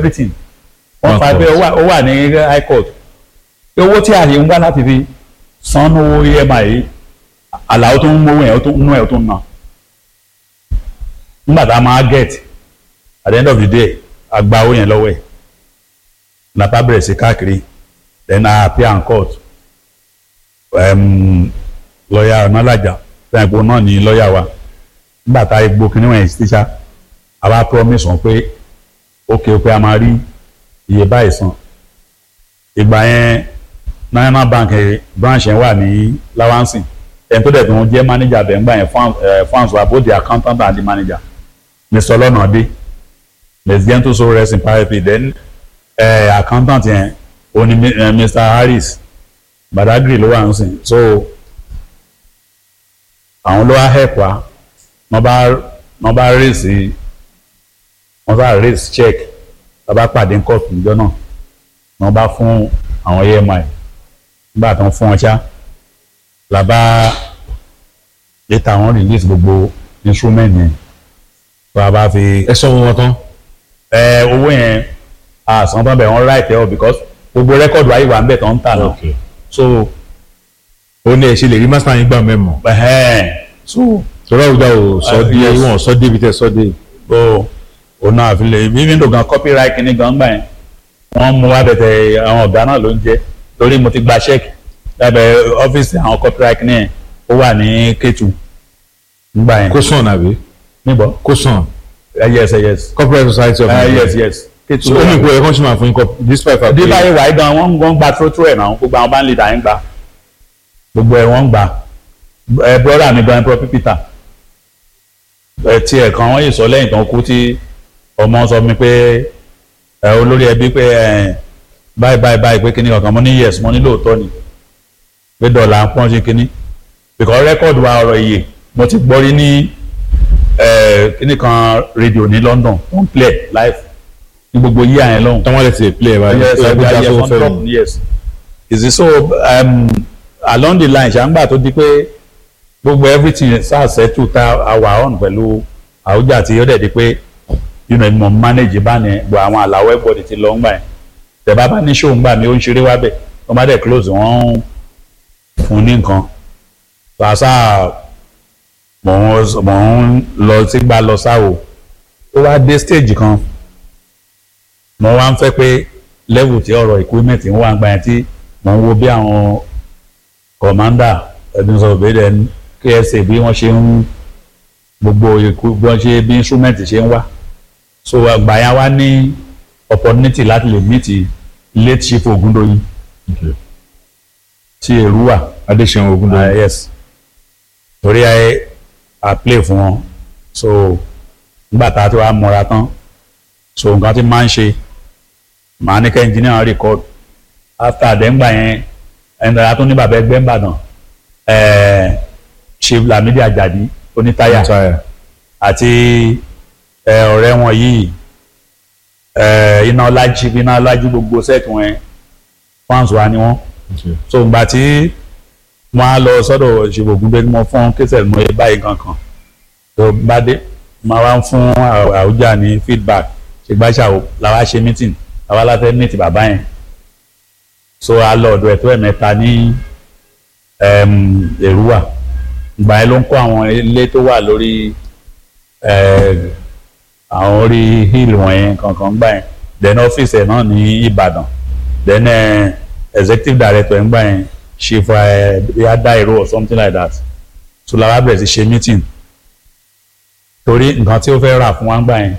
everything wọ́n One fa pé court. ó wà- ó wà ní high court pé owó tí àyè ń wá láti fi san owó EMI yìí àlàó tó ń mówó yẹn ó tó ń nú ẹ̀ ó tó ń ná nígbà tá a máa get at the end of the day a gba owó yẹn lọ́wọ́ ẹ̀ nàpá bẹ̀rẹ̀ sí káàkiri then I appear in court um, lọ́ọ̀yà ọ̀nàlàjà fẹ́ẹ̀ pé náà ní lọ́ọ̀yà wa nígbà tá a gbó kínní wọ̀nyí sí tíṣà a bá promise wọn pé ókè ókè a máa rí iye báyìí san ìgbà yẹn National Bank eh, branch yẹn wà ní Lawansin ẹni tó dẹ̀ tó ń jẹ́ manager bẹ̀ ńgbà yẹn fans wa both the accountant and the manager Mr. Olonade let's get to so rest in power then uh, accountant yẹn òní uh, Mr. Harris Badagry ló wà ń sìn so àwọn ló wá help wa wọ́n bá wọ́n bá raise wọ́n bá raise check wọ́n bá pàdé ní court níjọ́ náà wọ́n bá fún àwọn EMI nígbà tó ń fún wọn ṣá la bá later wọ́n release gbogbo instrument yẹn tó a bá fi ẹ sọ wọn tán. ẹ owó yẹn àsán tán bẹ̀ wọ́n right ẹ̀ ọ́ because gbogbo rẹ́kọ̀dù ayé wà ń bẹ̀ tó ń tà náà Okay. so ó ní ẹ ṣe lè rí master yín gbà mẹ́mọ̀. ẹ̀hẹ́n so torí àwùjọ ò sọ Ah, dé yes. wọn ò sọ débi tẹ sọ dé. o òun náà fi lè even though gan copyright kìíní gan gbà yẹn wọ́n mú wá bẹ̀tẹ̀ àwọn ọ̀gá náà ló ń jẹ́ torí mo ti gba check lábẹ́ ọ́fíìsì àwọn copyright kìíní yẹn ó wà ní Kétu nígbà yẹn kó sàn àbí níbọ̀ kó sàn Eh, yes eh, yes corporate society of Eh, Nigeria. yes yes Kétu so ó ní ìpò ẹ̀kọ́ ṣì máa fún yín kọ́ despite fact bí báyìí wáyé gan wọ́n wọ́n gba tótó ẹ̀ náà gbogbo àwọn bá ń lè dà ń gbà gbogbo ẹ̀ wọ́n ń gbà ẹ brọ́dà mi gan Prof Peter ẹ tiẹ̀ kan wọ́n yìí sọ lẹ́yìn tó ń kú tí ọmọ sọ mi pé ẹ olórí ẹbí pé ẹ báyìí báyìí báyìí pé kíní kankan mo ní yes mo ní lóòótọ́ ni pé dọ̀là ń pọ́n sí kíní because rẹ́kọ̀dù wa ọ̀rọ̀ iye mo ti gbọ́ rí ní ẹ kíní kan rédíò ní London tó ń play live ní gbogbo yíyà yẹn lọ́hùn táwọn lè ti play ẹ̀ báyìí yes ó yẹ kó I, já I, sówó I, fẹ́ I, mu. yes is it so um, along the line ṣàǹgbà tó di pé gbogbo everything ṣàṣẹ́tù tá a wà on pẹ̀lú àwùjá tí ó dẹ̀ di pé you know mo manage bá ní gbọ́ àwọn àlàó everybody ti lọ ń gbà yẹn tẹ̀bá bá ní show ń gbà mí ó ń ṣeré wá bẹ̀ wọ́n bá dẹ̀ close wọ́n ń fún ní nǹkan ṣàṣà mò ń mò ń lọ sígbà lọ sáwò ó wá dé stage kan mo wá ń fẹ́ pé level tí ọ̀rọ̀ equipment ń wà ń gbà yẹn tí mo ń wo bí àwọn commander ẹbí sọ pé then KSA bí wọ́n ṣe ń gbogbo eku- bí wọ́n ṣe bí instrument ṣe ń wá so àgbà yẹn wá ní opportunity láti lè meet late chief Ogundoyin Okay. tí èrú wà adéṣeun uh, ogundoyin. yes torí ẹ a play fún wọn so nígbà tá a ti wá mọra tán so nǹkan tí máa ń ṣe màá ní kẹ́ engineer record after àdéǹgbà yẹn ẹni dára tó ní bàbá ẹgbẹ́ ńbàdàn ẹ̀ẹ́ chief lamidi ajadi onítàyà Táyà. àti ẹ, ọ̀rẹ́ wọn yìí ẹ, iná ọlájí iná ọlájí gbogbo set wọn fans wa ni wọn Okay. so ìgbà tí wọ́n á lọ sọ́dọ̀ ìṣègùn gbé mo fún kẹsẹ̀ mo yẹ báyìí kankan tó bá dé máa wá ń fún Àw- àwùjá ní feedback ṣègbàṣà làwa ṣe meeting làwa láfẹ́ meet bàbá yẹn so a lọ ọ̀dọ̀ ẹ̀ tó ẹ̀mẹ́ta ní em, èrúwà ìgbà yẹn ló ń kó àwọn ilé tó wà lórí eh, àwọn orí hill wọ̀nyẹn kankan gbà yẹn then ọ́fíìsì ẹ̀ náà ní Ìbàdàn then eh, executive director ẹ̀ ń gbà yẹn chief eh, bíi Dairo or something like that so làwa bẹ̀rẹ̀ sí ṣe meeting torí nǹkan tí ó fẹ́ rà fún wa ń gbà yẹn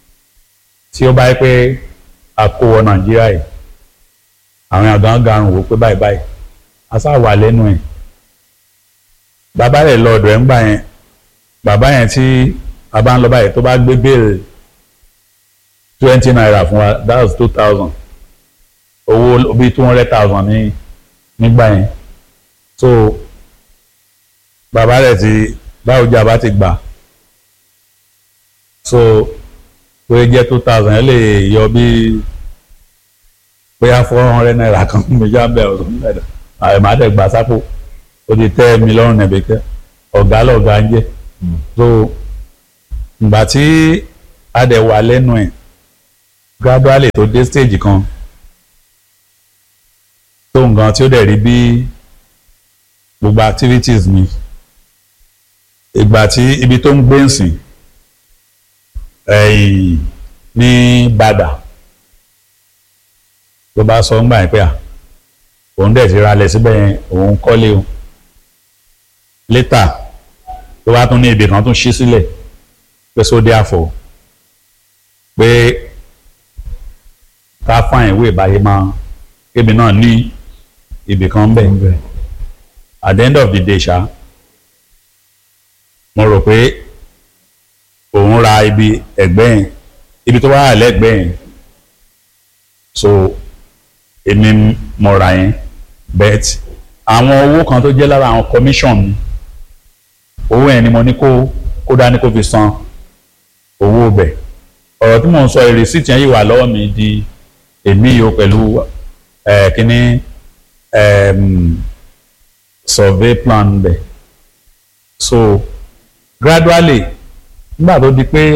tí ó bá yẹ pé a kó wọ Nàìjíríà yìí àwọn èèyàn gan garun wò pé báyìí báyìí a sá wà lẹ́nu ẹ̀ bàbá rẹ̀ lọ ọ̀dọ̀ ẹ̀ ń gbà yẹn bàbá yẹn tí a bá ń lọ báyìí tó bá gbé béèrè twenty naira fún wa that's two thousand owó bíi two hundred thousand ní nígbà yẹn so bàbá rẹ̀ ti báwo jẹ́ àbá ti gbà so pé jẹ́ two thousand ẹ lè yọ bíi bóyá four hundred naira kan méjì abẹ́ ọ̀sán mẹ́ta àìmọ́dé gbà sápò ó ti tẹ́ mi lọ́rùn nẹ̀bẹ̀kẹ́ ọ̀gá lọ̀gá ń jẹ́ so ìgbà tí a dẹ̀ wà lẹ́nu ẹ̀ gradually tó dé stage kan tó nǹkan tí ó dẹ̀ rí bí gbogbo activities mi ìgbà tí ibi tó ń gbé ń sìn ẹ̀yìn ní Bàdà ló bá sọ ńgbà yẹn pé à òun dẹ̀ ti ralẹ̀ síbẹ̀ yẹn òun kọ́lé o later ló wá tún ní ibì kan tún ṣí sílẹ̀ pé sóde àfọ̀ pé ká fáìn ìwé ìbáyé máa kébì náà ní ibì kan bẹ̀ at the end of the day ṣá mo rò pé òun ra ibi ẹ̀gbẹ́ yẹn ibi tó wà lẹ́gbẹ̀ẹ́ yẹn so èmi mo ra yẹn bet àwọn owó kan tó jẹ́ lára àwọn commission mi owó yẹn ni mo ní kó kó dání kó fi san owó bẹ̀ ọ̀rọ̀ tí mò ń sọ receipt yẹn yìí wà lọ́wọ́ mi di èmi yìí o pẹ̀lú ẹ̀ kínní survey plan bẹ̀ so gradually nígbà tó di pé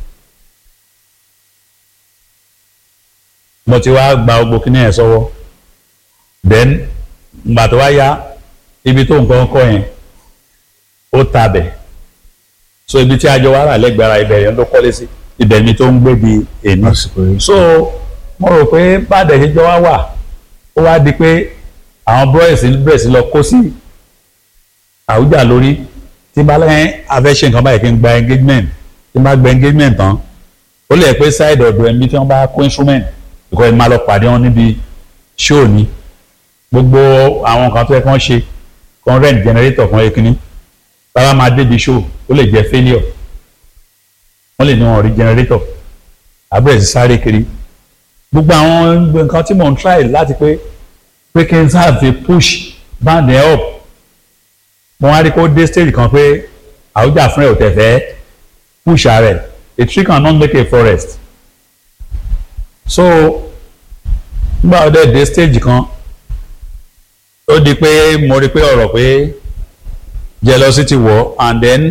mo ti wá gba gbogbo kíní ẹ̀ sọ́wọ́ then nígbà tó wá yá ibi tó nǹkan kọ́ yẹn ó tabẹ̀ so ibi tí ajọ wà rà lẹ́gbẹ̀ẹ́ ara ibẹ̀ yẹn ló kọ́lé sí ibẹ̀ ni tó ń gbé di èmi lásìkò yìí. so mo rò pé bàdẹ̀ ṣe jọ wá wà ó wá di pé àwọn boys bẹ̀rẹ̀ sí lọ kó sí àwùjá lórí tí bá lẹ́yìn afẹ́ṣe nǹkan báyìí kí n gba engagement tí n bá gba engagement tán ó lè pé side ọ̀dọ̀ ẹ̀mí tí wọ́n bá kó instrument because ẹ̀ máa lọ pàdé wọn níbi show ni gbogbo àwọn nǹkan tó yẹ kí wọ́n ṣe kan rent generator kan ekini bàbá máa débi show ó lè jẹ́ failure wọ́n lè ní wọn rí generator àbúrò sí sáré kiri gbogbo àwọn nǹkan tí mò ń try láti pé pé kí n sáà fi push band ẹ̀ up mo wá rí kó dé stage kan pé àwùjá fún ẹ ò tẹ̀ fẹ́ push rẹ̀ a tree can not make a forest so nígbà tó dé dé stage kan ó di pé mo rí pé ọ̀rọ̀ pé jealousy wọ̀ and then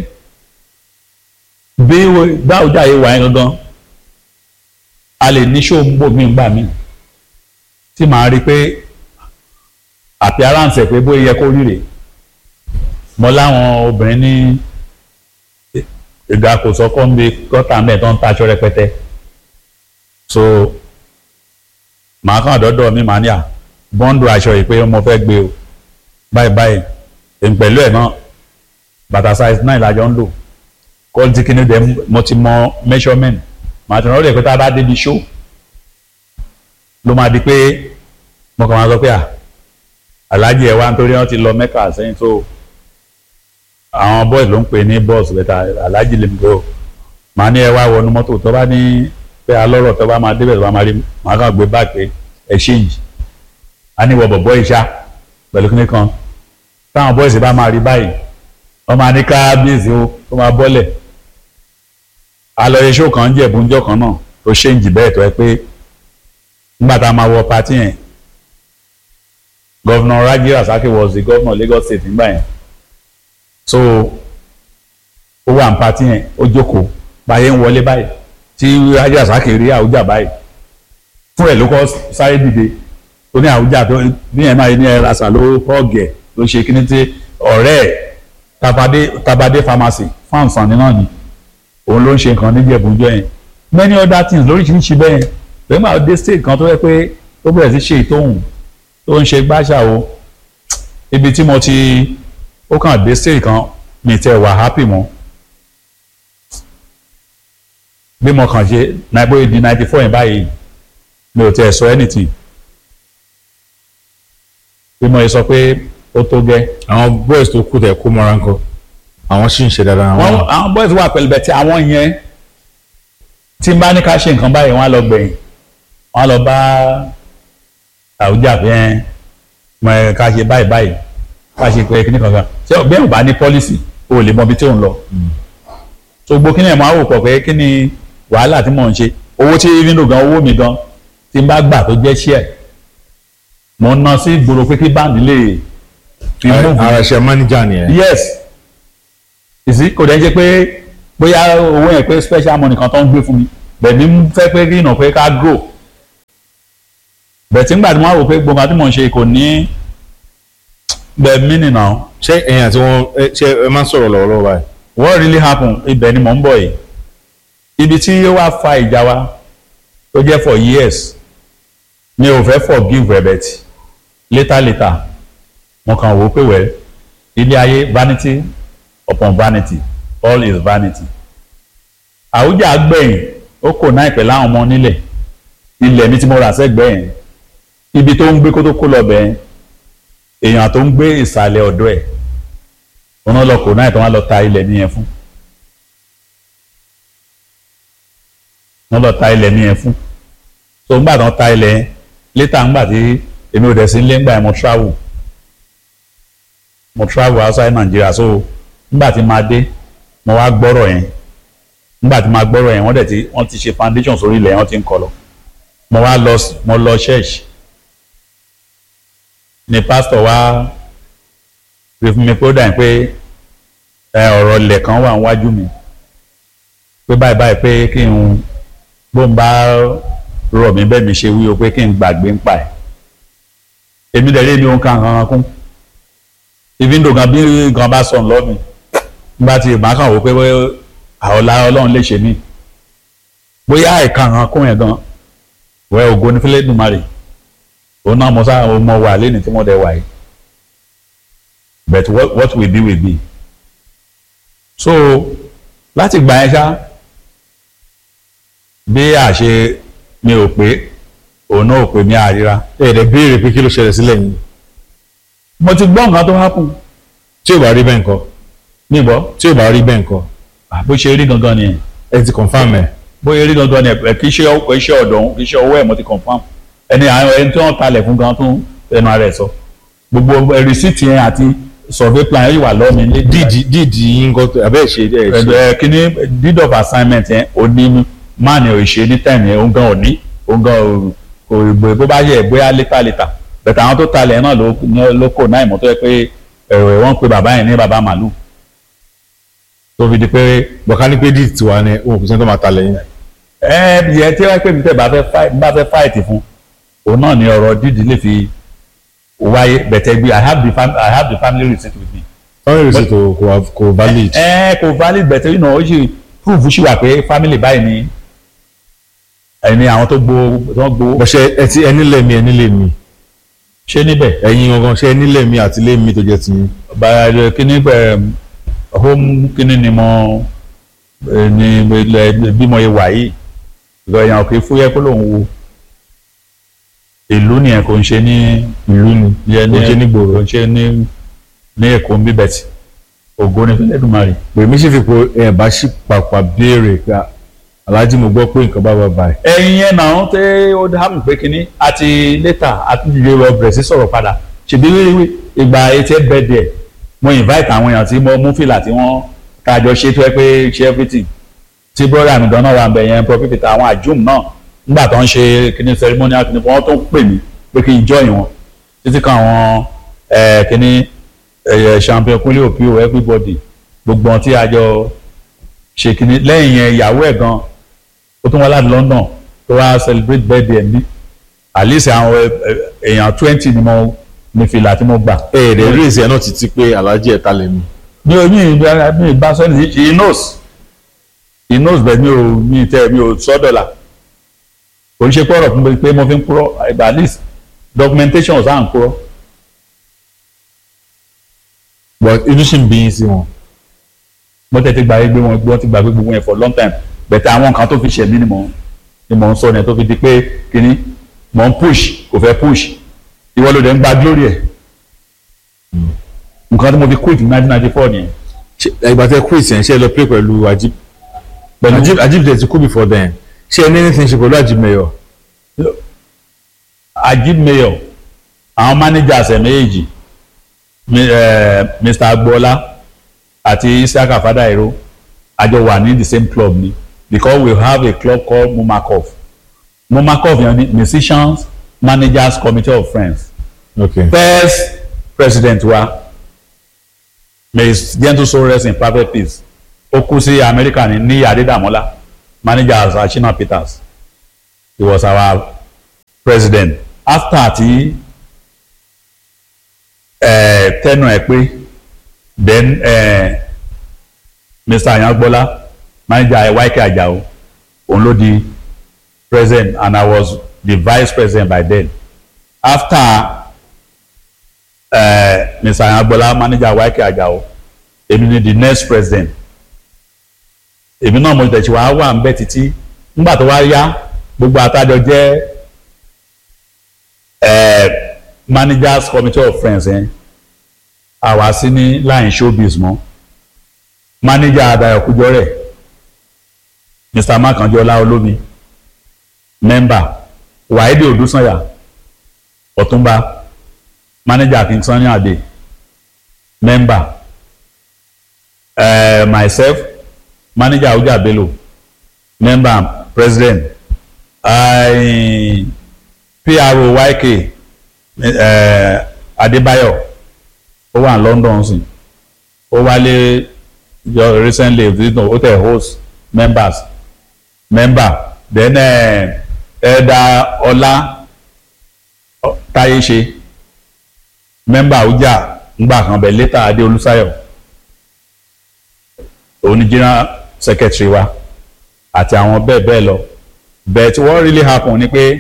bí báwùjá yìí wà yẹn gangan a lè ní ṣó ń bò mí gbà mí tí màá rí pé appearance ẹ̀ pé bóyá yẹ kó rí rèé mo láwọn obìnrin ní ìgbà kò sọkọ ń bi gọ́tà mẹ́ẹ̀ tó ń taṣọ rẹpẹtẹ so màá kàn dọ́dọ̀ mi màá ní à bọ́ńdù aṣọ yìí pé mo fẹ́ gbé o báyìí báyìí èmi pẹ̀lú ẹ̀ náà bàtà size nine lájọ ń lò quality kìíní dẹ̀ mo ti mọ measurement màá ti rán lè pé tá a bá débi show ló máa di pé mo kàn máa sọ pé à aláàjì ẹ̀ wá nítorí wọ́n ti lọ mẹ́kà sẹ́yìn tó àwọn boys ló ń pè ní boss bẹ́tà aláàjì lè gbé o màá ní ẹ wá wọnú mọ́tò tó bá ní pé alọ́rọ̀ tó bá máa débẹ̀ tó bá máa rí màá kàn gbé báàgì pé exchange a ní wọ bọ̀bọ̀ ìṣá pẹ̀lú kíní kan táwọn boys bá máa rí báyìí wọ́n máa ní kábíyèsí o tó máa bọ́lẹ̀ alọ́yẹ show kan jẹ́ ìbúnjọ́ kan náà tó ṣéǹjì bẹ́ẹ̀ tó ẹ pé nígbà tá a máa wọ pati yẹn Governor Raji Rasaki was the governor Lagos State nígbà yẹn so ó wà ní pati yẹn ó jókòó báyẹn ń wọlé báyìí tí Raji Rasaki rí Àwùjá báyìí fún ẹ̀ ló kọ́ sáré dìde tó ní Àwùjá tó ní ẹ̀ máa ní ẹ̀ rasa ló họ́ọ̀gẹ̀ ló ṣe kíní tí ọ̀rẹ́ ẹ̀ tabade tabade pharmacy fún àǹfààní náà ni òun ló ń ṣe nǹkan níjẹ̀bùjọ yẹn many other things lóríṣiríṣi bẹ́ẹ̀ lẹ́yìn máa dé state kan tó yẹ pé ó bẹ̀rẹ̀ sí ṣe ìtòhùn tó ń ṣe gbáṣà o ibi tí mo ti ó kàn dé stage kan mi tẹ wà happy mọ́ bí mo kàn ṣe nàìbóyè di ninety four yẹn báyìí mi ò tẹ sọ anything bí mo yẹ sọ pé ó tó gẹ́ àwọn boys tó kú tẹ kó mọ́ra ńkọ́ àwọn sì ń ṣe dáadáa àwọn àwọn àwọn boys wà pẹ̀lú bẹ̀tẹ̀ àwọn yẹn tí n bá ní ká ṣe nǹkan báyìí wọ́n á lọ gbẹ̀yìn wọ́n á lọ bá Àwùjá fi hàn mọ ẹ ká ṣe báyìí báyìí ká ṣe pé kíní kankan ṣé ọgbẹ́ ò bá ní pọ́lísì o ò lè mọ ibi tí ò ń lọ. so gbogbo kíní ẹ̀ máa wò pọ̀ pé kí ni wàhálà tí mò ń ṣe owó tí nínú gan owó mi gan tí n bá gbà tó jẹ́ ṣíẹ̀ mo ń ná sí ìgboro pé kí báńdì lè fi mú ara ṣe manager nìyẹn yes ìsí kò dẹ́ jẹ́ pé bóyá owó yẹn pé special money kan tó ń gbé fún mi bẹ̀mí ń fẹ́ pé kí ìnà pé ká grow bẹ̀tí ńgbà tí wọ́n á wò pé gbogbo àti mò ń ṣe kò ní bẹ̀mí nìyà ṣé ẹ̀yin àti wọn ẹ ṣé ẹ máa ń sọ̀rọ̀ lọ́wọ́lọ́wọ́ báyìí. what really happen ibẹ̀ ni mò ń bọ̀ yìí ibi tí ó wá fa ìjà wa tó jẹ́ for years mi ò fẹ́ forgive Rebet later later mo kàn wò ó pé wẹ́ ilé ayé vanity upon vanity all is vanity àwùjá gbẹ̀yìn ó kò náà ìpẹ́ láwọn ọmọ nílẹ̀ ilẹ̀ mi tí mo rà sẹ́gbẹ̀ẹ́ yẹn ibi tó ń gbé kó tó kó lọ bẹ́ẹ̀ èèyàn tó ń gbé ìsàlẹ̀ ọ̀dọ́ ẹ̀ wọn lọ kò náà tó wọn lọ ta ilẹ̀ nìyẹn fún wọn lọ ta ilẹ̀ nìyẹn fún so ńgbà tó ń ta ilẹ̀ yẹn létà ńgbà tí èmi ò dẹ̀ sí nílé ńgbà yẹn mo travel mo travel outside Nigeria so ńgbà tí máa dé mo wá gbọ́rọ̀ yẹn ńgbà tí máa gbọ́rọ̀ yẹn wọ́n dẹ̀ ti wọ́n ti ṣe foundation sórí ilẹ̀ yẹn wọ́n ti ń kọ́ lọ mo wá lọ mo lọ church ni pastor wá fi fún mi pé ó dà ní pé ọ̀rọ̀ ilẹ̀ kan wà níwájú mi pé báyìí báyìí pé kí n bóun bá rọ̀ mí bẹ́ẹ̀ mi ṣe wí o pé kí n gbàgbé ń pa ẹ̀ èmi dẹ̀ lé ní ohun kan kan kún ibi ń dò gan bí gan bá sọ̀n lọ́ mi nígbà tí màá kàn wò pé àọ̀la ọlọ́run lè ṣe mí bóyá àìka kan kún yẹn gan wẹ́ ògo ní fílẹ̀ dùmarè òun náà mo sá mo wà lẹ́ni tí mo dẹ̀ wà yìí but what, what will be will be so láti gbà yẹn ṣá bí àṣe mi ò pé òun náà ò pé mi àríra ẹ ẹ̀dẹ̀ béèrè pé kí ló ṣẹlẹ̀ sílẹ̀ yìí mo ti gbọ́ nǹkan tó happen tí ò bá rí bẹ́ẹ̀ ńkọ́ níbọ̀ tí ò bá rí bẹ́ẹ̀ ńkọ́ bó ṣe rí gangan nìyẹn ẹ ti confam ẹ̀ bóyá rí gangan nìyẹn kì í ṣe iṣẹ́ ọ̀dọ̀ òun kì í ṣe ọwọ́ ẹ̀ mo ti confam ẹni àwọn ẹni tí wọ́n talẹ̀ fún gan tó ẹnu ara ẹ̀ sọ gbogbo rìsíìtì yẹn àti survey plan yìí wà lọ́ọ̀mì ní díìdì díìdì yín kọ́ abẹ́ ẹ̀ ṣe ẹ̀ ṣe ẹ kíní deed of assignment yẹn ò ní máàní ò ṣe ní time yẹn òun gan ò ní òun gan kò gbé bó bá yẹ bóyá létà létà bẹ̀tẹ̀ àwọn tó talẹ̀ náà ló kò náà ìmọ̀ tó yẹ pé ẹ̀rọ ẹ̀ wọ́n pe bàbá yẹn ní bàbá màlúù tó fi di pé bọ̀ká ní pé díìdì tiwa ni òun kò sẹ́ni tó máa ta lẹ́yìn. ẹ yẹ tí wọ́n pè mí tẹ̀ bá fẹ́ fáìtì fún òun náà ni ọ̀rọ̀ díìdì lè fi wáyé bẹ̀tẹ̀ gbé i have the fam i have the family receipt with me. family receipt kò kò kò valid. ẹ kò valid bẹ̀tẹ̀ yìí náà ó sì proof sí wà pé family báyìí ni ẹni àwọn tó gbowó tó gbowó. bọ̀ṣẹ̀ ẹ ti ẹni lẹ́mi ẹni lẹ́mi ṣé níbẹ̀. ẹ̀yin gangan ṣe ẹni lẹ́mi àti lẹ́mi tó jẹ́ tiyín. bàrẹ̀ kíní bẹ̀ home kíní ni mo ní bí mo yẹ wà yìí ìgbà èèyàn kì í fúyẹ́ kó lòun wo ìlú nìyẹn kò ń ṣe ní ìlú ni yẹ kò ń ṣe ní gbòòrò. kò ń ṣe ní ní èkó ń bíbẹ̀ tí ògo ní fílẹ̀ dùmarè. pèmí sì fi po ẹ̀ bá ṣì pàpà béèrè pé aláàjì mo gbọ́ pé nǹkan bá bá báyìí. ẹ̀yin yẹn náà tẹ́ ó dá mi pé kínní àti létà àti ìdílé rọ bẹ̀rẹ̀ sí sọ̀rọ̀ padà ṣèbí wíwí ìgbà etí ẹ̀ bẹ́ẹ̀ díẹ̀ mo invite àwọn èèyàn tí mo mú fìlà tí wọ́n kájọ ṣe tó ẹ pé ṣe everything tí brother mi gan-an wà ń bẹ̀ yẹn prophet àwọn àjùm náà nígbà tó ń ṣe kíní ceremonial kíní wọ́n tó ń pè mí pé kí n join wọn títí kan àwọn kíní champion kúnlé òpio everybody gbogbo wọn tí a jọ ṣe kíní lẹ́yìn yẹn ìyàwó ẹ̀ gan ó tún wá láti London tó wá celebrate birthday ẹ̀ ní at least àwọn èèyàn twenty ni mo ní fìlà tí mo gbà. ẹ ẹ̀ dẹ̀ rí èsì ẹ̀ náà títí pé aláàjì ẹ̀ ta lẹ́mi. mi ò mi mi bá sọ́ni he knows he knows bẹ́ẹ̀ mi ò mi tẹ́ mi ò sọ́dọ̀là kò ń ṣe pọ̀rọ̀ fún mi pé mo fi ń kúrọ́ at least documentation ọ̀sán à ń kúrọ́. but inú sì ń bí yín sí wọn. mo tẹ̀ ti gbàgbé gbé wọn gbọ́n ti gbàgbé gbogbo yẹn for long time bẹ̀tẹ̀ àwọn nǹkan tó fi ṣẹ̀ mí ni mò ń ni mò ń sọ yẹn tó fi di pé kínní mò ń push kò fẹ́ push ìwọ ló dẹ̀ ń gba glory ẹ̀ nǹkan tí mo fi quit ní nineteen ninety four nìyẹn. ìgbà tẹ quit yẹn ṣe lọ play pẹ̀lú Ajib pẹ̀lú Ajib Ajib tẹ̀ ti kú before then ṣé ẹ ní anything ṣe pẹ̀lú Ajib mayor. Ajib mayor àwọn managers ẹ̀ méjèèjì Mr. Agboola àti Isiaka Fadairo àjọ wà ní the same club ni because we have a club called Mumakov Mumakov yẹn ni musicians managers committee of friends okay. first president wa may his gentle soul rest in perfect peace ó kú sí Amẹ́ríkà ní ní Adédàmọ́lá manager as Ashina Peters he was our president after ti uh, tẹnu ẹ pé then uh, Mr. Ayangbola manager YK Ajao òun ló di president and I was the vice president by then after uh, Mr. Ayangbola manager YK Ajao èmi ni the next president èmi náà mo tẹ̀sí wàá wà ń bẹ́ títí nígbà tó wá yá gbogbo àtàjọ jẹ́ eh, managers committee of friends yẹn àwa sí ní line showbiz mọ́ manager Adayo Kujore Mr. Makanjola Olómi member Wahidi Odúsànyà Ọ̀túnba manager King Sunny Ade member uh, myself manager Abuja Bello member president I PRO YK uh, Adébáyọ̀ ó wà ní London sí ó wálé just recently visit ó tẹ host members member then ẹ̀ẹ́dà ọlá táyé ṣe member Abuja ngbà kan bẹ̀ later Adé Olúsáyọ̀ òun ni general secretary wa àti àwọn bẹ́ẹ̀ bẹ́ẹ̀ lọ but what really happen ni pé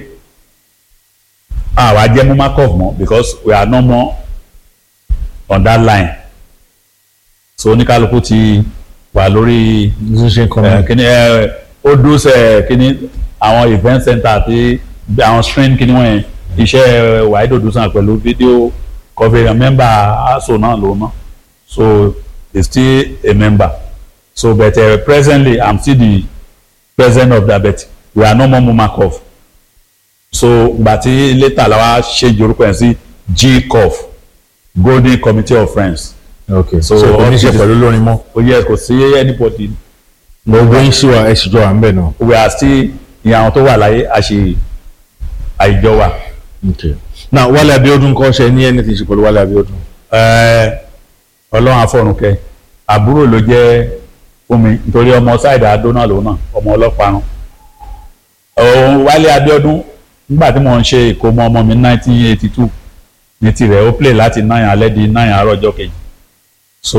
àwa jẹ́ mumakov mọ́ because we are no more on that line so oníkálukú ti wà lórí musician eh, comment. kíní ẹ ó dúró sẹ kíní àwọn event center àti àwọn stream kíní wọ̀nyẹn iṣẹ́ wàhídò dùsàn pẹ̀lú fídíò coverage member aso náà lòun náà so he still a member so but uh, presently i'm still the president of that but we are no more mumakov so gbàtí later la wa change orúkọ yẹn sí gcov golden committee of friends ok So, so kò ní ṣe all- pẹ̀lú lórin mọ́. ó yẹ kò sí anybody gbogbo yín ṣì wà ẹ sì jọ wà ń bẹ̀ náà. we are still ìyẹn àwọn tó wà láyé a ṣe àìjọ wa. ok now Wálé Abíọ́dún kọ́ ṣe ní anything ṣe pẹ̀lú Wálé Abíọ́dún. Ẹ, ọlọ́run afọ̀rùnkẹ́ àbúrò ló jẹ́ fún mi nítorí ọmọ ṣáìdà adó náà lòun náà ọmọ ọlọ́parun. òun Wálé Abíọ́dún nígbà tí mo ń ṣe ìkómọ ọmọ mi nineteen eighty two ní tirẹ̀ ó play láti nine alẹ́ di nine àárọ̀ ọjọ́ kejì so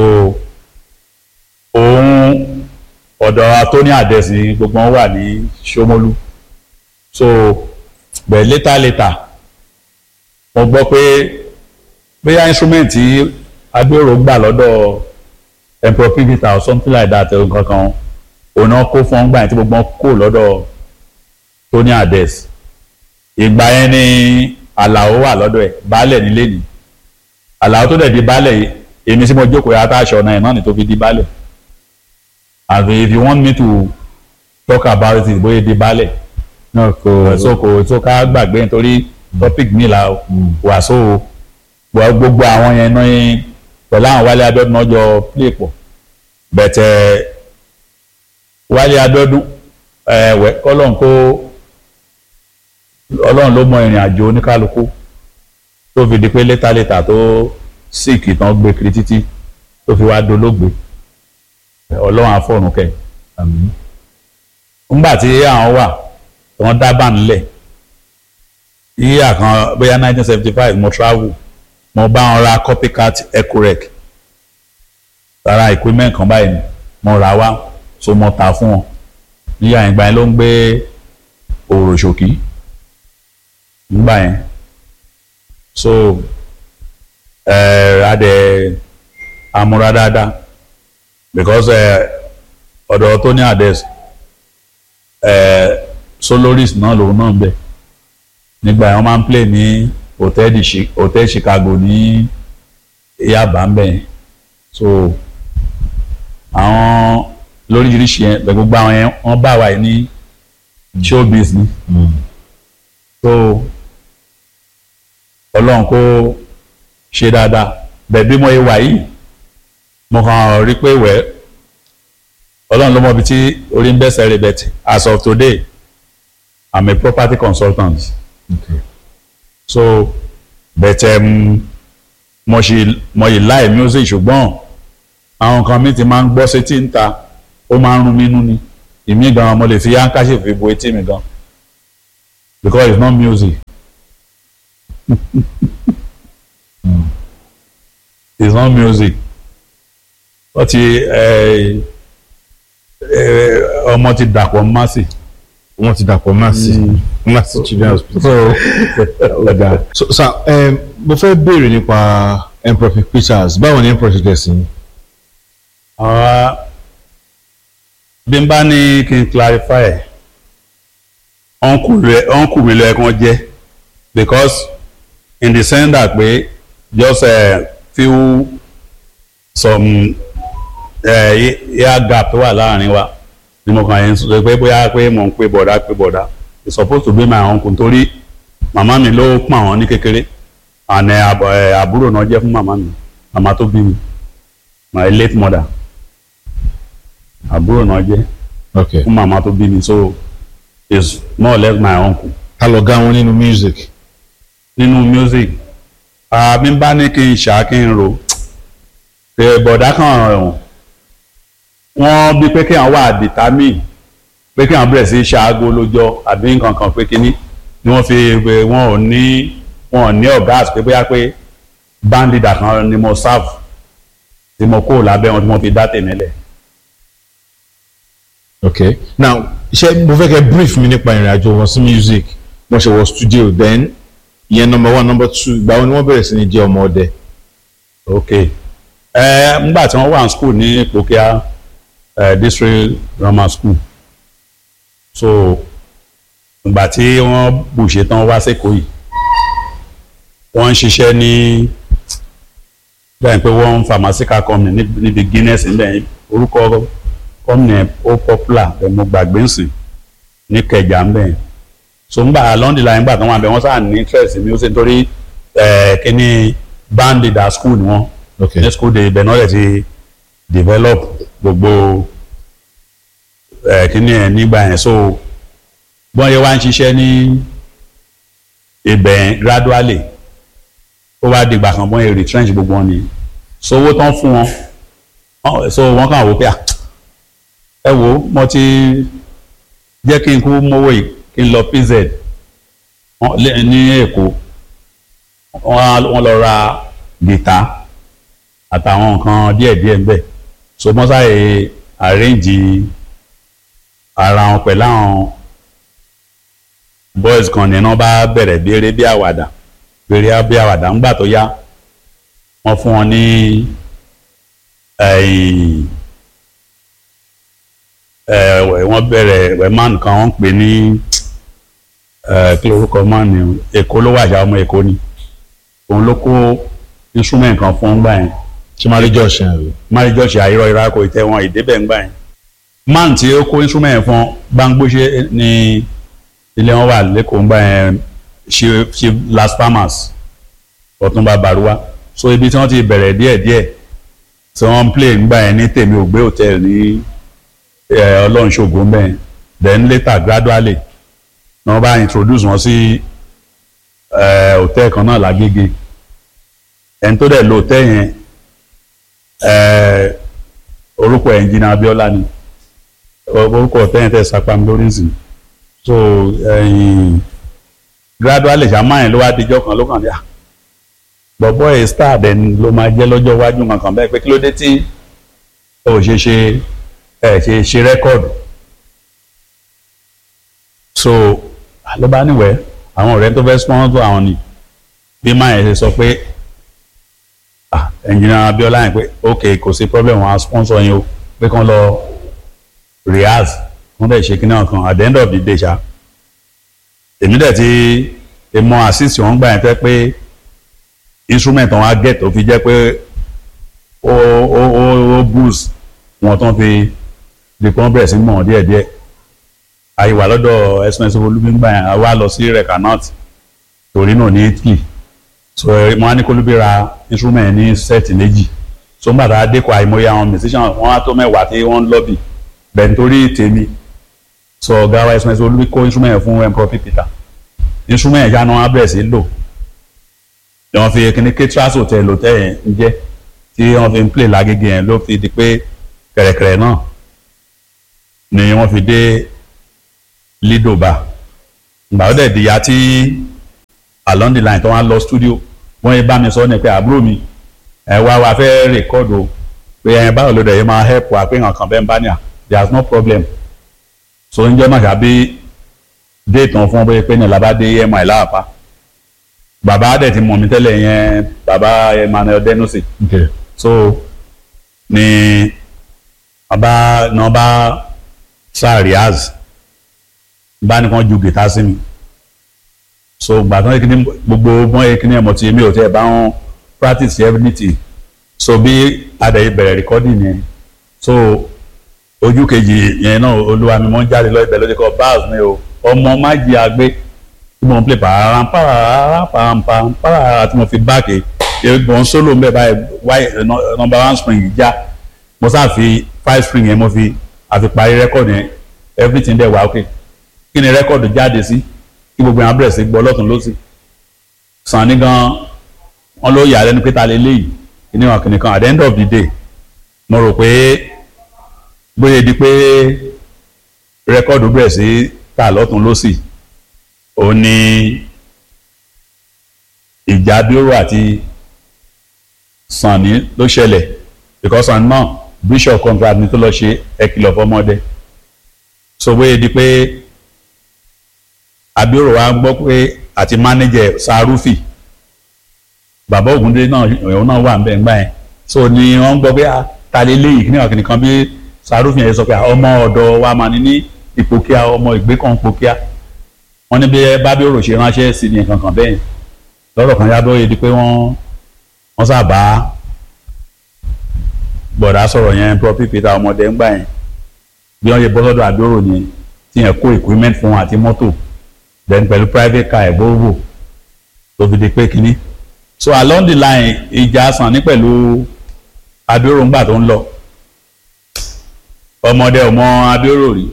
òun ọ̀dọ̀ Tony Adesi gbogbo wọn wà ní Ṣómólú so bẹ́ẹ̀ later later mo gbọ́ pé bóyá instrument tí agbèrò gbà lọ́dọ̀ emperor pivita or something like that ẹ̀rọ kankan òun náà kó fún ọgbà yẹn tí gbogbo wọn kó lọ́dọ̀ Tony Ades ìgbà yẹn ni Àlàó wà lọ́dọ̀ ẹ̀ baálẹ̀ nílé ni Àlàó tó dẹ̀ di baálẹ̀ yìí èmi tí mo jókòó yàtọ̀ aṣọ ọ̀nà ẹ̀ náà ni tó fi di baálẹ̀ and if you want me to talk about it bóyá di baálẹ̀ náà kò so kò tó ká gbàgbé nítorí topic mi la wà so gbọ́ gbogbo àwọn yẹn náà pẹ̀lú àwọn Wálé Abíọ́dún náà jọ play pọ̀ bẹ̀tẹ̀ Wálé Abíọ́dún ẹ̀wẹ̀ kọ́lọ́n kó ọlọ́run ló mọ ìrìn àjò oníkálukú tó fi di pé létà létà tó síìkì tán gbé kiri títí tó fi wá dolóògbé ọlọ́run àfọ̀rùn kẹ́ àmín ńgbà tí àwọn wà wọ́n dá bá nílẹ̀ yíyà kan bóyá nineteen seventy five mo travel mo bá wọn ra copycat Ecurec rárá equipment kan báyìí ni mo rà wá so mo tà fún wọn níyà ìgbà yẹn ló ń gbé òròṣòkì ńgbà yẹn so ẹ adẹ amúra dáadáa because ẹ ọ̀dọ̀ Tony Ades ẹ soloris náà lòun náà ń bẹ nígbà yẹn wọ́n máa ń play ní hòtẹ́ẹ̀lì Chi- hòtẹ́ẹ̀lì Chicago ní Yaba ń bẹ yẹn so àwọn lóríṣiríṣi yẹn bẹ gbogbo àwọn yẹn wọ́n bá wa yìí ní showbiz ni so Ọlọ́run kó ṣe dáadáa bẹ́ẹ̀ bí mo yẹ wà yìí mo kàn rí pé wẹ́ẹ́ ọlọ́run ló mọ ibi tí orí ń bẹ́sẹ̀ rẹ̀ bẹ̀tì as of today i'm a property consultant okay. so but um, mo ṣì mo yìí láì music ṣùgbọ́n àwọn kan mi ti máa ń gbọ́ sétí ń ta ó máa ń rún mi nú ni ìmí gan mo lè fi handkerchief fi bo etí mi gan because it's not music it's not music wọ́n ti ẹ, ẹ, ọmọ ti dàpọ̀ mọ́sì. wọ́n ti dàpọ̀ Mercy Mercy children hospital. so ọ̀gá so sir um, mo fẹ́ béèrè nípa Emperor Pictures báwo ni Emperor ṣe jẹ́ sí i. àwa bí n bá ní kí n clarify ẹ̀ uncle mi lọ ẹ̀kan jẹ́ because in the sense that pé just uh, few some uh, year gap tó wà láàrin wa ni mo kàn yẹn sọ pé bóyá pé mò ń pè bọ̀dá pè bọ̀dá it's supposed to be my uncle nítorí màmá mi ló pọ̀n wọ́n ní kékeré and uh, àbọ̀- uh, àbúrò náà jẹ́ fún màmá mi màmá tó bí mi my late mother àbúrò náà jẹ́ okay fún màmá tó bí mi so is more or less my uncle ta lọ ga wọn nínú music. nínú music àmì bá ní kí n ṣá kí n ro pé bọ̀dá kan ọ̀hún wọ́n bí pé kí àwọn wà determine pé kí àwọn bẹ̀rẹ̀ sí ṣaago lójọ́ àbí nǹkan kan pé kíní ni wọ́n fi pé wọ́n ò ní wọ́n ò ní ọ̀gá àti pé bóyá pé band leader kan ni mo serve tí mo kó lábẹ́ wọn tí mo fi dá tèmi lẹ̀. okay now ṣe mo fẹ́ kẹ́ brief mi nípa ìrìn àjò wọn sí music wọ́n ṣe wọ studio then ìyẹn number one number two ìgbà wo ni wọ́n bẹ̀rẹ̀ sí ní jẹ́ ọmọ ọdẹ. ok ẹ ngbà tí wọ́n wà ní school ní Ìpòkíà eh, district grammar school so ìgbà tí wọ́n bùṣe tán wá sẹ́kọ̀ọ́ yìí wọ́n ń ṣiṣẹ́ ní bẹ́ẹ̀ pé wọ́n ń pharmaceutical company níbi- níbi Guinness níbẹ̀ orúkọ company yẹn ó popular ẹ̀ mo gbàgbé ń sìn ní Kẹjà ń bẹ̀ so ngbà London line ngbà tí wọ́n wà bẹ̀ wọ́n sáà ní interest mi ó sì nítorí ẹ̀ kíní band leader school ni wọ́n okay ní school day ibẹ̀ náà lè ti develop gbogbo ẹ̀ kíní ẹ̀ nígbà yẹn so bọ́n yẹ wá ń ṣiṣẹ́ ní ibẹ̀ yẹn gradually ó wá dìgbà kan bọ́n yẹ retrench gbogbo wọn ni so owó tán fún wọn wọ́n- so wọ́n kàn wò pé ah, ẹ wo mo ti jẹ́ kí n kú mówó yìí kí n lọ PZ wọ́n- lé- ní Èkó wọ́n á- wọ́n lọ ra gìtá àtàwọn nǹkan díẹ̀díẹ̀ ńbẹ̀ so wọ́n sáré arrange ara wọn pẹ̀lú àwọn boys kan ní wọ́n bá bẹ̀rẹ̀ bí eré bí àwàdà eré bí àwàdà ńgbà tó yá wọ́n fún wọn ní ẹ̀yìn ẹ̀ wọ́n bẹ̀rẹ̀ wẹ̀mán kan wọ́n ń pè ní ẹ̀ kí lorúkọ man ni Èkó ló wà já ọmọ Èkó ni òun ló kó instrument kan fún gbà yẹn ṣe máa rí jọ ṣe àrè. máríjọ́sì àìrọ̀ ìrákò ìtẹ̀wọ̀n ìdébẹ̀ ńgbà yẹn man tí ó kó instrument fún gbangbóṣe ní ilé wọn wà lẹ́kọ̀ọ́ ńgbà yẹn ṣe ṣe las palmas ọ̀túnba baruwa so ibi tí wọ́n ti bẹ̀rẹ̀ díẹ̀díẹ̀ tí wọ́n ń play ńgbà yẹn ní tèmi ògbé hotel ní eh, ọlọ́run ṣògo ńbẹ̀ yẹn then later gradually ni wọ́n bá introduce wọn sí eh, hotel kan náà lágége ẹni tó dẹ̀ lo hotel yẹn eh, orúkọ ẹnjìnà Abíọ́lá ni orúkọ hotel yẹn tẹ̀ sapam lórí ìsìn so ẹ̀yìn gradually ṣàmáyìn ló wá dijọ́ kan ló kàn dé à bọ̀bọ̀ ẹ̀ star then ló máa jẹ́ lọ́jọ́ iwájú kankan bẹ́ẹ̀ pé kí ló dé tí ò ṣe ṣe ẹ̀ ṣe ṣe rẹ́kọ̀dù so ló bá níwẹ̀ àwọn ọ̀rẹ́ tó fẹ́ sponsor àwọn ni bí máa yẹn ṣe sọ pé ah ẹnjìnà Abíọ́lá yẹn pé ok kò sí problem wọn á sponsor yín o pé kán lọ rehearse wọ́n dẹ̀ ṣe kíní ọ̀kan at the end of the day ṣá èmi dẹ̀ ti mọ assist wọn gbà yẹn tẹ́ pé instrument wọn á get tó fi jẹ́ pé ó ó ó ó boost wọn tán fi di kán bẹ̀rẹ̀ sí mọ̀ díẹ̀ díẹ̀ àyíwá lọ́dọ̀ expensive olúbíńgbà yẹn a wá lọ sí recanat Torino ní Italy so wọn á ní kólúbí ra instrument ní set méjì so ń gbàdá dẹ́kọ̀ àìmọye àwọn musician wọn á tó mẹ́wàá tí wọ́n ń lọ́bì bẹ́ẹ̀ nítorí tèmi so ọ̀gá wa expensive olúbí kó instrument fún Emperor Peter instrument ìyá náà á bẹ̀rẹ̀ sí lò ni wọ́n fi kíní Catras hotel hotel yẹn ń jẹ́ tí wọ́n fi ń play lágége yẹn ló fi di pé kẹ̀rẹ̀kẹ̀rẹ̀ náà ni wọ́n fi dé lidoba ìgbà ó dẹ̀ dìyà tí along the line tó wá lọ studio wọ́n yẹ bá mi sọ ní pé àbúrò mi ẹ wá wá fẹ́ rèkọ́dù pé ẹ báwo ló dẹ̀ yẹ máa help wa pé nǹkan bẹ́ẹ̀ ń bá ní à there is no problem so ń jẹ́ màkà bí déètì wọn fún wọn bóyá pé ní làbá dé emi láàpá bàbá dẹ̀ ti mọ̀ mí tẹ́lẹ̀ yẹn bàbá Emmanuel Denusi okay. so ni bàbá náà bá sá Riaz bá ní kàn ju gìtá sí mi so gbàtàn yìí kíní gbogbo bọ́n yìí kíní ẹ̀mọ́ tí mi ò tẹ́ ẹ̀ bá wọn practice everything so bí adàyè bẹ̀rẹ̀ recording yẹn so ojú kejì yẹn náà olúwa mi mọ́ ń jáde lọ ibẹ̀ lóde kọ́ bars mi o ọmọ májì àgbẹ̀ tí mo ń play pàrọ̀ pàrọ̀ pàrọ̀ pàrọ̀ tí mo fi báàkì ìgbọ̀n solo ń bẹ̀ báyìí wáyé number one spring já mo sáà fi five spring yẹn mo fi àfi parí record yẹn everything dẹ̀ wá ok kí ni record jáde sí kí gbogbo yẹn abẹ́rẹ́ sí gbọ́ lọ́tún lọ́sì sàn ní gan wọn ló yà lẹ́nu pé ta lè léyìí kí ni wọn kìnnì kan at the end of the day mo rò pé bóyá di pé rẹ́kọ́ọ̀dù bẹ̀rẹ̀ sí ta lọ́tún lọ́sì ó ní ìjà bírò àti Sànní ló ṣẹlẹ̀ because Sànní náà bishop contract ni tó lọ ṣe ẹkìlọ̀ fọmọdé so bóyá di pé abioro wa gbọ́ pé àti manager Sarufi bàbá Ògúndé náà òun náà wà ń bẹ̀ ń gbà yẹn so ni wọ́n gbọ́ pé ta lè léyìí kí ni ọ̀kìnì kan bí Sarufi yẹn sọ pé ọmọ ọ̀dọ̀ wa máa ní ní ipò kíá ọmọ ìgbé kan ipò kíá wọ́n ní bí bábíòrò ṣe ránṣẹ́ sí ni nǹkan kan bẹ́ẹ̀ lọ́rọ̀ kan yábọ̀ yìí di pé wọ́n wọ́n sábà gbọ̀dá sọ̀rọ̀ yẹn prọfí peter ọmọdé ń gbà yẹn bí wọ́n ṣe bọ́ sọ́dọ̀ àbíòrò ni tí yẹn kó equipment fún wọn àti mọ́tò then pẹ̀lú private car ẹ̀ Volvo tó fi di pé kínní so along the line ìjà sàn ní pẹ̀lú àbíòrò ńgbà tó ń lọ ọmọdé ọmọ àbíòrò rí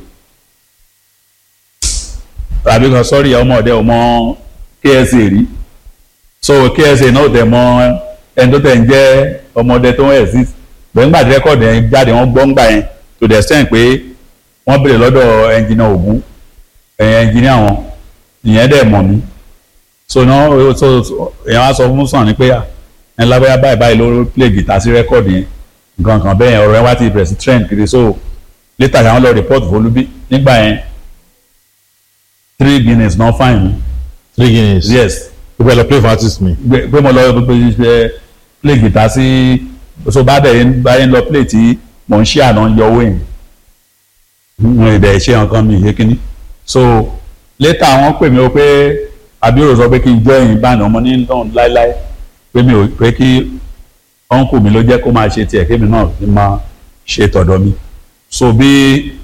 tàbí kan sọ́rí ọmọdé ọmọ KSA rí so KSA náà tẹ̀ mọ ẹni tó tẹ̀ ń jẹ́ ọmọdé tó ń exist bẹ́ẹ̀ ńgbà tí rẹ́kọ̀dì yẹn jáde wọ́n gbọ́ ńgbà yẹn to the extent pé wọ́n béèrè lọ́dọ̀ ẹnjìnà Ògún ẹnjìnà wọn ìyẹn dẹ̀ mọ̀ mí so náà so èèyàn wá sọ fún sàn ní pé ẹ lábẹ́yà báyìí báyìí ló play guitar sí rẹ́kọ̀dì yẹn nǹkan kan bẹ́ẹ̀ ọ̀rọ̀ yẹn wá ti bẹ̀rẹ̀ sí trend kiri so later àwọn lọ report folubi nígbà yẹn three guineas náà fine mi three guineas. yes o bẹ lọ play for artist mi. pé mo lọ ṣe play guitar sí so bá bẹ̀ báyẹn lọ play tí mò ń ṣe àná yọ owó yẹn mo ìdẹ̀ ṣe nǹkan mi yé kínní so later wọ́n pè mí o pé abioro sọ pé kí n join band ọmọ ní lọ́n láéláé pé mi ò pé kí uncle mi ló jẹ́ kó máa ṣe tiẹ̀ kémi náà fi máa ṣe tọ̀dọ̀ mi so bí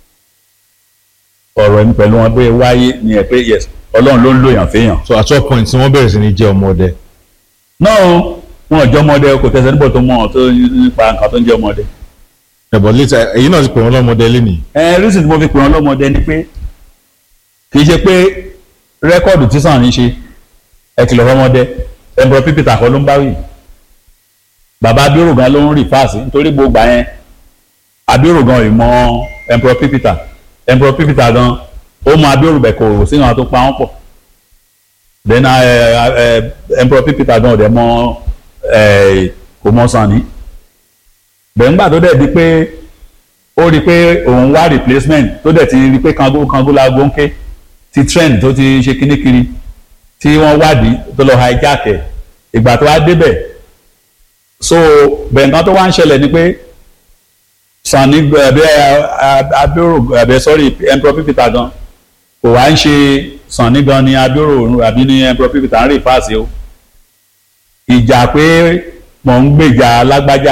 ọ̀rọ̀ ẹni pẹ̀lú wọn pé wáyé ni ẹ pé yes ọlọ́run ló ń lò yàn fẹ́yàn. so at what point tí wọ́n bẹ̀rẹ̀ sí ní jẹ́ ọmọdé. náà wọn ò jẹ́ ọmọdé kò tẹ̀sẹ̀ níbọ̀ tó mọ̀ ọ́ tó nípa nǹkan tó ń jẹ́ ọmọdé. ẹ̀bọ̀ later èyí náà ti pè wọ́n lọ́mọdé lénìí. ẹ reason tí mo fi pè wọ́n lọ́mọdé ni pé kì í ṣe pé rẹ́kọ̀dù tí Sànní ṣe ẹ kìlọ̀ fọmọdé ẹ̀bùrọ̀ pípìtà kọ́ ló ń bá wì. bàbá Abíọ́rò gan ló ń rì fáàsì nítorí gbogbo yẹn Abíọ́rò gan ì mọ ẹ̀bùrọ̀ pípìtà ẹ̀bùrọ̀ pípìtà gan ó mọ Abíọ́rò bẹ̀ kò sínú àwọn tó pa wọ́n pọ̀ then emperor pípítà gan ọ̀dẹ̀ mọ kò mọ Sànní bẹ̀ǹgbà tó dẹ̀ di pé ó rí i pé òun wá replacement tó dẹ̀ ti rí i pé kango kango láago ń ké ti trend tó ti ṣe kíní kiri tí wọ́n wádìí tó lọ hijack ẹ̀ ìgbà tó wá débẹ̀ so bẹ̀ǹkan tó wá ń ṣẹlẹ̀ ni pé Sànní ẹ̀bẹ̀ Abíọ́rò ẹ̀bẹ̀ sorry emperor pípítà gan kò wá ń ṣe Sànní gan ni Abíọ́rò àbí ní emperor pípítà ń rí fáàsì o ìjà pé mò ń gbèjà lágbájá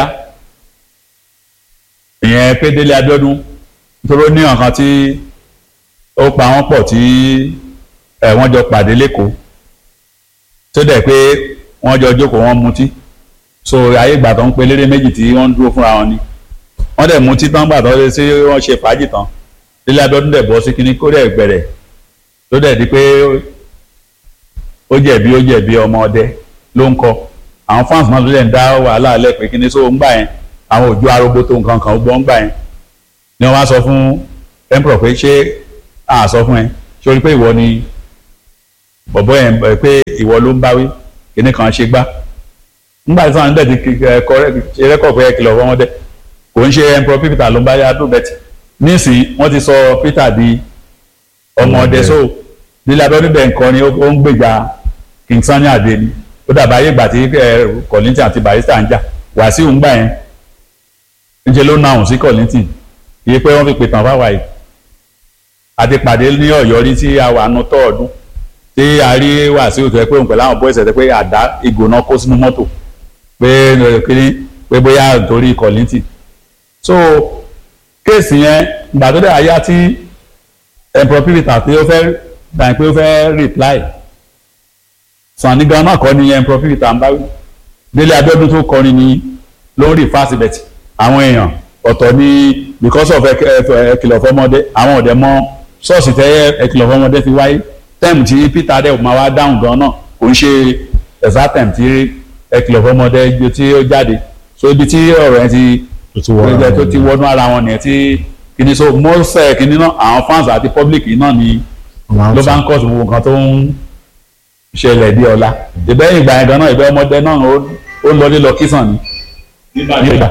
ìyẹn pé Délé Abíọ́dún nítorí ó ní nǹkan tí ó pa wọ́n pọ̀ tí wọ́n jọ pàdé lẹ́kọ̀ọ́ tó dẹ̀ pé wọ́n jọ jókòó wọ́n mutí so ayé ìgbà tó ń pe léré méjì tí wọ́n ń dúró fúnra wọn ni wọ́n dẹ̀ mutí tán gbà tó ṣe sí wọ́n ṣe fàájì tán Délé Abíọ́dún dẹ̀ bọ́ sí kínní kó dẹ̀ gbẹ̀rẹ̀ tó dẹ̀ di pé ó jẹ̀bi ó jẹ̀bi ọmọ ọdẹ ló ń kọ àwọn fans náà ló dẹ̀ ń dá wàhálà alẹ́ pé kínní sóò ń gbà yẹn àwọn òjò arógbó tó nǹkan kan gbọ́ ń gbà yẹn ni wọ́n wá sọ fún emperor pé ṣé a sọ fún ẹ ṣé o rí pé ìwọ ni bọ̀bọ̀ yẹn ẹ pé ìwọ ló ń báwí kíní kan ṣe gbá nígbà tí wọn dẹ̀ ti ṣe rẹ́kọ̀ pé ẹ kìlọ̀ fọmọdé kò ń ṣe emperor Peter ló ń bá yá dùn bẹ́tì nísìnyí wọ́n ti sọ Peter di ọmọdé so lílẹ̀ abẹ́rẹ́ bẹ̀ nǹkan ni ó ń gbèjà King Sunny Adé ni ó dàbí ayé ìgbà tí Kollington àti Barrister ń jà Wàsíù ń gbà yẹn níṣẹ́ ló náà sí Kollington iye pé wọ́n fi pè tán fáwa yìí àti pàdé ní Ọ̀yọ́ rí tí a wà nù tọ́ọ̀dún tí a rí Wàsíù tó yẹ pé òun pẹ̀lú àwọn bọ́ìsì ẹ̀ pé àdá ìgò náà kó sínú mọ́tò pé kíní pé bóyá nítorí Kollington so kéèsì yẹn ìgbà tó dẹ̀ ayá tí emperor Peter pé ó fẹ́ dàn pé ó fẹ́ reply Sunny gan náà kọ́ ni emperor Peter ń bá wí Délé Abíọ́dún tó kọrin ni ló ń rí fásibẹ̀tì àwọn èèyàn ọ̀tọ̀ ni because of ẹkìlọ̀ fọmọdé àwọn ọ̀dẹ̀ mọ ṣọ́ọ̀ṣì tẹ́ ẹkìlọ̀ fọmọdé fi wáyé tẹ́ẹ̀mù tí Peter dẹ̀ máa wá dáhùn gan náà kò ń ṣe exact time tí ẹkìlọ̀ fọmọdé tí ó jáde so ibi tí ọ̀rọ̀ yẹn ti tó ti wọnú ara wọn nìyẹn tí kìíní so mọ́sẹ̀ kìíní náà àwọn fans àti public náà ni ló bá ń kọ́ sí gbogbo nǹkan tó ń ṣẹlẹ̀ bí ọ̀la ìbẹ́ ìgbà yẹn gan náà ìbẹ́ ọmọdé náà ó lọ lílọ kísàn ni nígbà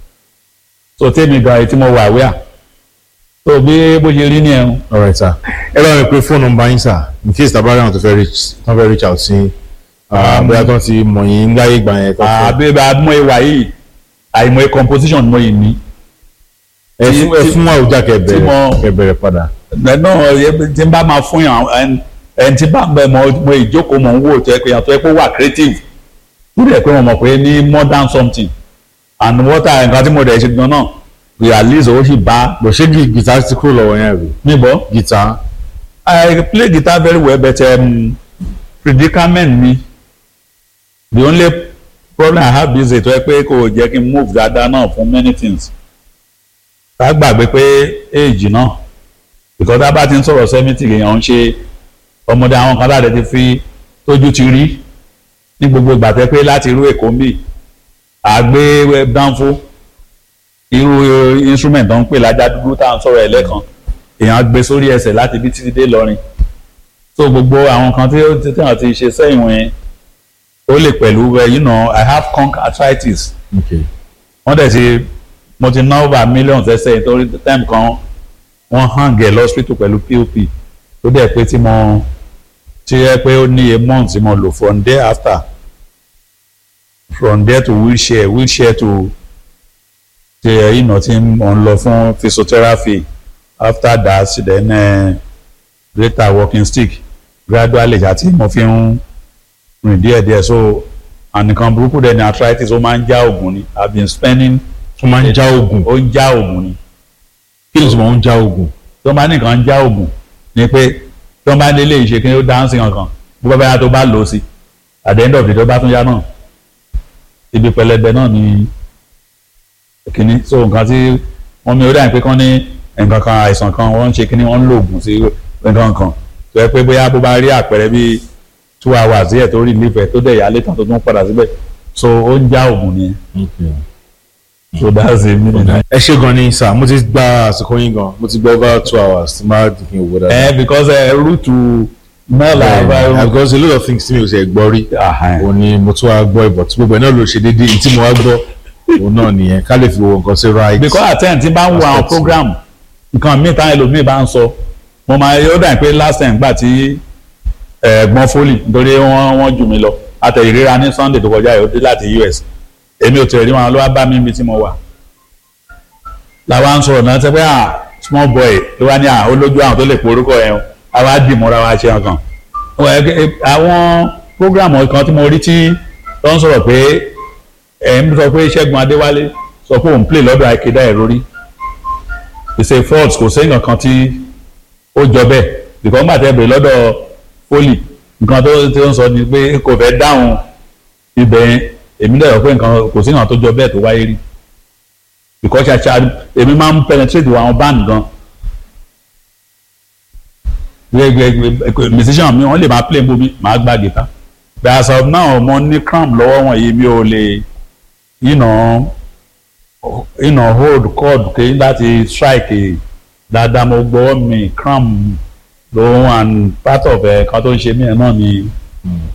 so tèmi gan etí mo wà wíà so bí bó ṣe rí ní ẹ̀hún. alright sir ẹ bá mi pe fóònù nọ́mbà yín sir in case tàbá rẹ̀ tó fẹ́ reach tó fẹ́ reach out sí bóyá tó ti mọ̀ yín láyé ìgbà yẹn. àbí àmọ́ ìwà yìí àìmọ̀ composition mo yìí ní. ẹ fún ẹ fún àwùjá kẹbẹrẹ kẹbẹrẹ padà. náà tí n bá máa fún yàn ẹn tí bá bẹ mọ mo ìjókòó mọ̀ ń wò tó yẹ pé yàtọ̀ yẹ pé wà creative tó dẹ̀ pé mo mọ̀ pé ní more than something and what I nǹkan tí mo dẹ̀ ṣe gan náà we at least owó sì bá. bó ṣé guitar ti kúrò lọ́wọ́ yẹn rí. níbo. guitar. I play guitar very well but um, predicament mi the only problem I have is ètò ẹ pé kò jẹ́ kí n move dáadáa náà fún many things ká gbàgbé pé age náà because tá a bá ti ń sọ̀rọ̀ seventy èèyàn ń ṣe ọmọdé àwọn kan láti ti fi tójú ti rí ní gbogbo ìgbà tẹ́ pé láti irú èkó ń bì àgbé dánfó irú instrument tó ń pè lájá dúdú tá à ń sọ̀rọ̀ ẹ̀ lẹ́kan èèyàn gbé sórí ẹsẹ̀ láti bí títí dé lọ́rin so gbogbo àwọn kan tí wọ́n ti ṣe sẹ́yìn wọn ó lè pẹ̀lú you know I have conch arthritis wọ́n dẹ̀ ti mo ti ná over millions ẹsẹ̀ nítorí time kan wọ́n hang ẹ̀ lọ́sítítù pẹ̀lú pop tó dẹ̀ pé tí mo ti yẹ pé ó ní a month tí mo lò from there after from there to wheelchair wheelchair to ṣe ìnà tí mo ń lọ fún physiotherapy after that then uh, greater walking stick gradually àti mo fi ń rìn díẹ̀díẹ̀ so ànìkan burúkú dẹ̀ ni arthritis ó máa ń já oògùn ni i been spending. ó máa ń já oògùn. ó ń já oògùn ni. kí ló sì máa ń já oògùn. tó máa ní nǹkan ń já oògùn ni pé tó máa ní ilé ìṣe kí ó dáhùnsì kankan bó bá bá tó bá lò ó sí at the end of the day tó bá tún yá náà ibi pẹlẹbẹ náà ni kínní so nǹkan tí wọ́n mi ó dà pé kán ní nǹkan kan àìsàn kan wọ́n ń ṣe kínní wọ́n ń lo oògùn sí nǹkan kan tó yẹ pé bóyá bó bá rí àpẹẹrẹ bíi two hours díẹ̀ tó rí nífẹ̀ẹ́ tó dẹ̀ yá létà tó tún padà síbẹ̀ so ó ń já oògùn nìyẹn. so that's it mi nìyẹn. ẹ ṣe gan ni sir mo ti gba àsìkò yín gan mo ti gba over two hours tí máa dìgbìn òwò dáadáa. ẹ because ẹ rúùtù mẹ́la yeah, because a lot of things tí mi ò ṣe gbọ́ rí òun ni mo tún wá gbọ́ ìbọ̀ tí gbogbo ẹ̀ náà ló ṣe déédéé tí mo wá gbọ́ òun náà nìyẹn ká lè fi wo nǹkan sí right. because at ten tí bá ń wo àwọn program nǹkan míì táwọn ẹlòmíì bá ń sọ mo máa yóò dà pé last time gbà tí ẹ̀gbọ́n fólì nítorí wọ́n wọ́n jù mí lọ àtẹ̀yìnríra ní Sunday tó kọjá yóò dé láti US èmi ò tẹ̀lé wọn ló wá bá mi níbi tí mo wà làwa ń sọ̀rọ̀ náà tẹ́ pé ah small boy ló wá ní à ó lójú àwọn tó lè porúkọ yẹn o àwa dì múra wa ṣe nǹkan àwọn program kan tí mo rí tí tó ń sọ̀rọ̀ pé ẹ̀ ń sọ pé Ṣẹ́gun Adéwálé sọ pé òun play lọ́dọ̀ àìkédà ẹ̀ lórí ìṣe fault kò sí nǹkan kan tí ó jọ bẹ́ẹ̀ bìkọ́ ńgbà tẹ́ bèrè lọ́dọ̀ fólì nǹkan tó tó ń sọ ni pé kò fẹ́ dáhùn ibẹ̀ yẹn èmi dẹ̀ rò pé nǹkan kò sí nǹkan tó jọ bẹ́ẹ̀ tó wáyé rí bìkọ́ ṣàṣà èmi máa ń penetrate àwọn band gan musician mi wọ́n lè máa play bomi máa gbá guitar but as of now mo ní cramp lọ́wọ́ wọ̀nyí mi ò lè you know you know hold chord kí láti strike dáadáa mo gbọ́ mi cram lòun and part of ẹ̀ kan tó ń ṣe mí ẹ̀ náà ni